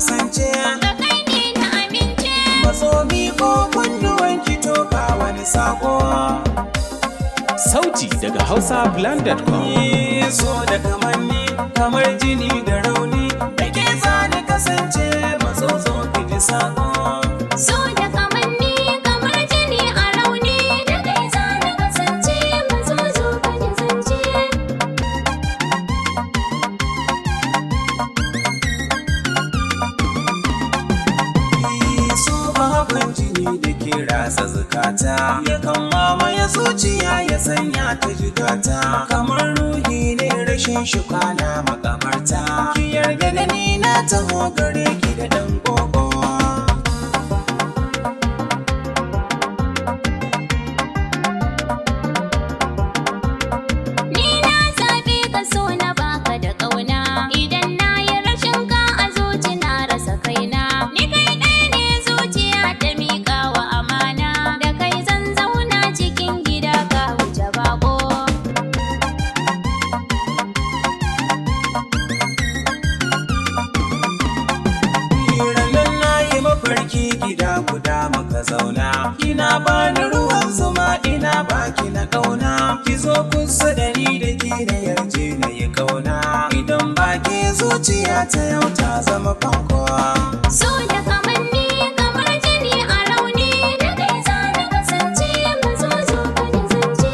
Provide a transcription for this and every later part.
kasance da kai ne na amince matsomi ko kunnuwan ki toka wani sako Sauti daga hausablend.com. Ni so da kamanni kamar jini da rauni da ke zani kasance matsozo ki ji sako so da kamanni kamar jini a rauni da kai za na kasance mazo zo ka ji zance so babban jini da ke ratsa zukata yakan mamaye zuciya ya sanya ta jigata kamar ruhi ne rashin shi kwana makabarta ki yarda da ni na taho gare ki da dan gogo Ni na zaɓe ka so na baka da ƙauna Idan na yi rashin ka a zuci na rasa kaina Ni kai ɗaya ne zuciya ta miƙa wa amana Da kai zan zauna cikin gida ka wuce bako Ranar na yi mafarki gida guda muka zauna Ina bani ruwan zuma ina baki na kauna Ki zo kusa da ni da ki na yarje na yi kauna Idan baki zuciya ta yau ta zama fankowa So da kamanni kamar jini a rauni Da kai za na kasance mazo zo ka ji zance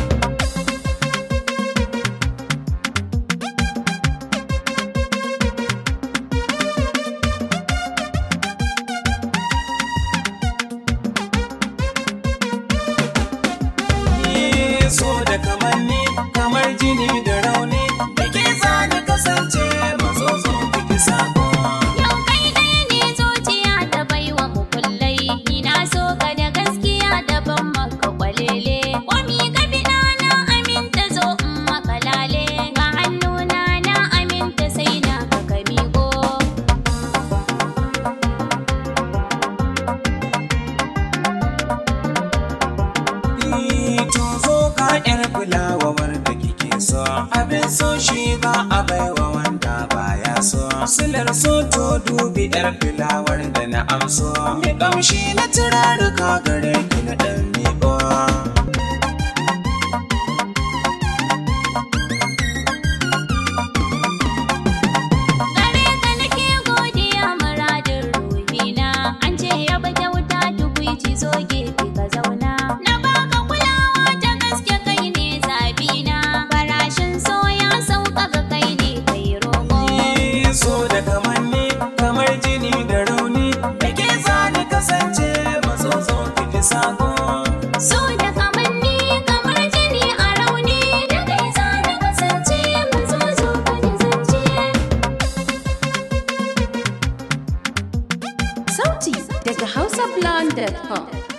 Ni so da kamanni kamar jini da rauni Da ke zani kasance mazozo kiki sako Yau kai ɗaya ne zuciya ta baiwa mukullai Ni na so ka da gaskiya daban maka kwalele Kwami ka biɗa na aminta zo in maka lale Ga hannuna na aminta sai na ka ka miƙo to zo ka yar fulawa wanda kike so abin so shi ba a baiwa wanda baya so silar so to dubi yar fulawar da na amso mi kamshi na turaruka gare ki na dan miƙo Gare ka nake godiya muradin ruhina An ce yaba kyauta tukwici zo gefe ka zauna Na baka kulawa ta gaske kai ne zabina Farashin so ya sauka ga kai ne kai roƙo Ni so da kamanni kamar jini da rauni da ke zani kasance mazozo kiji sako So da kamanni kamar jini a rauni Da kai za na kasance mazo zo ka ji zance Sauti daga hausablend.com.